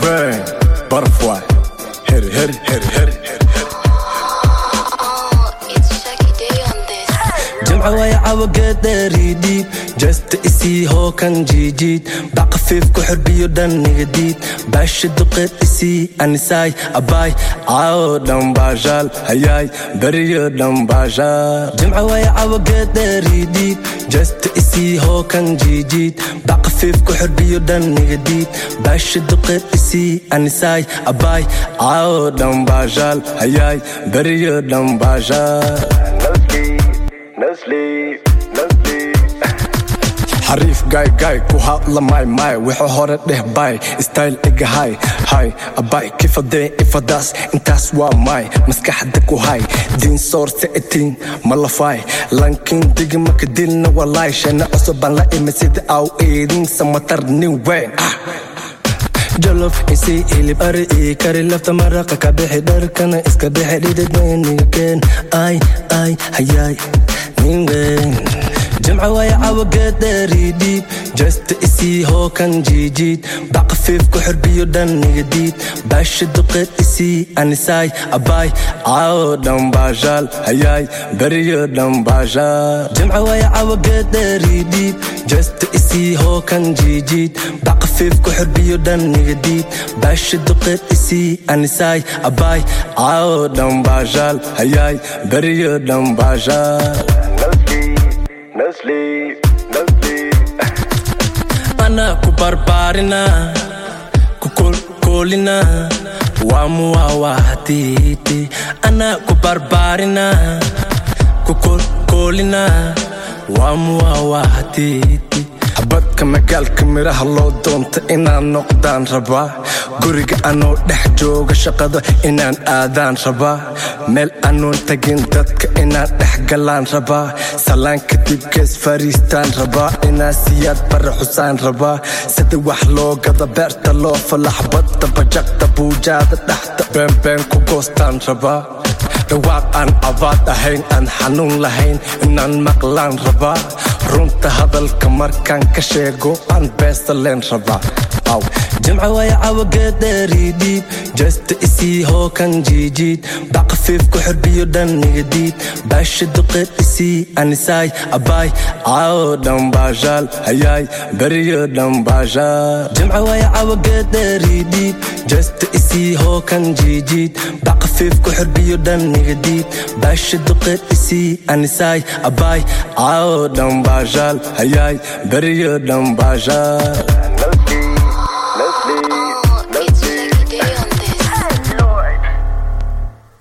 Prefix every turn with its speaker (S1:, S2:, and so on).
S1: bang, butterfly. Hit it, hit it, hit it, hit it.
S2: It's Shaggy Day on this.
S3: jimca way cawageedheeriidhiib jasta isii hookan jiijiid bac khafiif ku xirbiyo dhanniga diid baasha duqeed isii anisaay abaay caawo dhambaashaal hayaay beriyo dhambaashaal jimca way cawageedheeriidhiib jasta isii hookan jiijiid bac khafiif ku xirbiyo dhanniga diid baasha duqeed isii anisaay abaay caawo dhambaashaal hayaay beriyo dhambaashaal
S1: No sleep, no sleep. xariif gaay gaay ku hadla maay maay wuxuu hore dheh baay style iga hay hay abay kifadee ifadaas intaas waa maay maskaxda ku hay diin soorse etiin malafaay lankiin digi maka dilna walaay shana cusubaan la imi sida aw eedin samatar nin weyn ah
S3: jolof isii hilib ari ii kari lafta maraqa ka bixi dharkana iska bixi dhidid weyniga keen ay ay hayaay nin weyn jimca way cawageedheeriidhiib jasta isii hookan jiijiid bac khafiif ku xirbiyo dhanniga diid baasha duqeed isii anisaay abaay caawo dhambaashaal hayaay beriyo dhambaashaal jimca way cawageedheeriidhiib jasta isii hookan jiijiid bac khafiif ku xirbiyo dhanniga diid baasha duqeed isii anisaay abaay caawo dhambaashaal hayaay beriyo dhambaashaal
S1: No sleep, no sleep.
S3: ana ku barbaarina ku kolkolina wamuwawahatiiti ana ku barbaarina ku kolkolina wamuwawahatiiti
S1: xabadka magaalka miraha loo doonta inaan noqdaan rabaa guriga anoo dhex jooga shaqada inaan aadaan rabaa meel anoon tagin dadka inaan dhex galaan rabaa salaan kadib gees fariistaan rabaa inaan siyaad bara xusaan rabaa sida wax loo gada beerta loo fala xabadda bajaqda buujaada dhaxda beenbeen ku goostaan rabaa dhawaaq aan abaad ahayn aan xanuun lahayn inaan maqlaan rabaa runta hadalka markaan ka sheego aan beesa leen rabaa aw
S3: jimca way cawageedheeriidhiib jasta isii hookan jiijiid bac khafiif ku xirbiyo dhanniga diid baasha duqeed isii anisaay abaay caawo dhambaashaal hayaay beriyo dhambaashaal jimca way cawageedheeriidhiib jasta isii hookan jiijiid bac khafiif ku xirbiyo dhanniga diid baasha duqeed isii anisaay abaay caawo dhambaashaal hayaay beriyo dhambaashaal